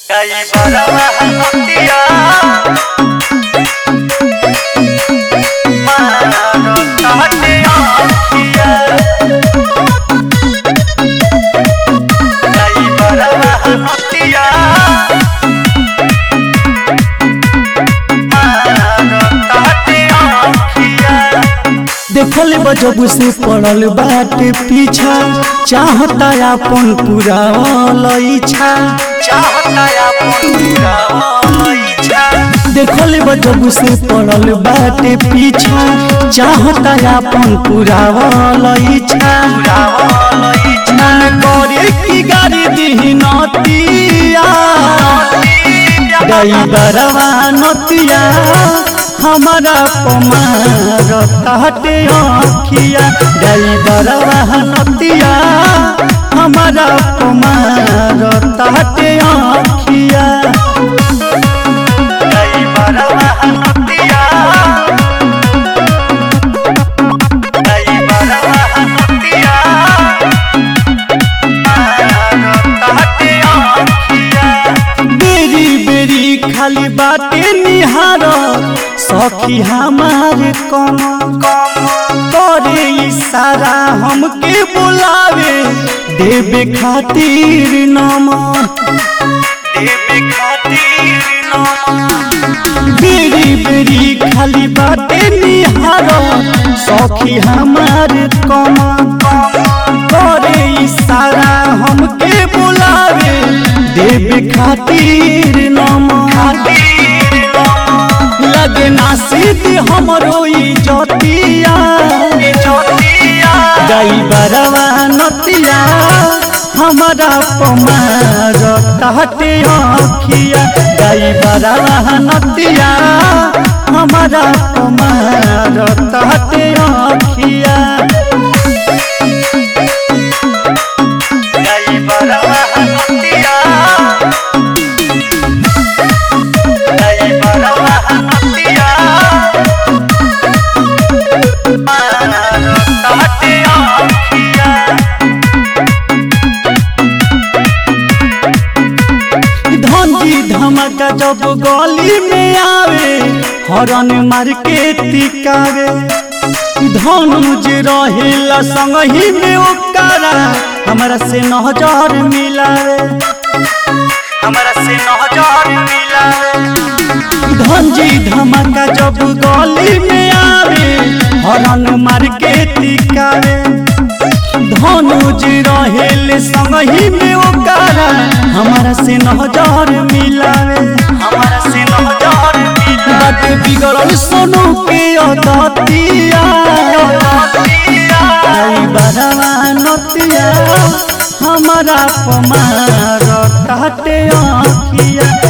कई बरवा हतिया मारो ताटे आखिया कई बरवा हतिया मारो ताटे आखिया देखल बजब से पड़ल बाटे पीछा चाहता अपन पूरा इच्छा चाहता अपन पूरा इच्छा देखल बजब से पड़ल बाटे पीछा चाहता अपन पूरा इच्छा पूरा इच्छा मन करे की गाड़ी दी नतिया गई बरवा नतिया हमारा पमार ताटे आखिया गई बरवा नतिया हमारा पमार ताटे आखिया कई बरवा हतिया कई बरवा हतिया मारो ताटे आखिया बेरी बेरी खाली बाटे निहार सखी हमार कम करे इशारा हमके बुलावे देवे खातिर नमन देवे खातिर नाम बेरी बेरी खाली बाटे निहार सखी हमार कम करे इशारा हमके बुलावे देवे खातिर नमन लगे ना सीधी हमरो इजतिया ज्योतिया गई बरवा नतिया हमारा पमार ताटे आखिया गई बरवा नतिया हमारा पमार ताटे आखिया कई बरवा हतिया कई बरवा हतिया मारो ताटे आखिया धनजी धमका जब गली में आवे हरन मार के टिकावे धनुज रहेला संगही में ओकरा हमरा से नजर मिलावे हमरा से नजर मिला धनजी धमका जब गली में आवे हरन मार के टिकावे धनुज रहेले संगही में ओकरा हमरा से नजर मिलावे हमरा से नजर मिला बाटे बिगड़ल सोनू के अदतिया आई बरवा नतिया हमारा पमार ताटे आखिया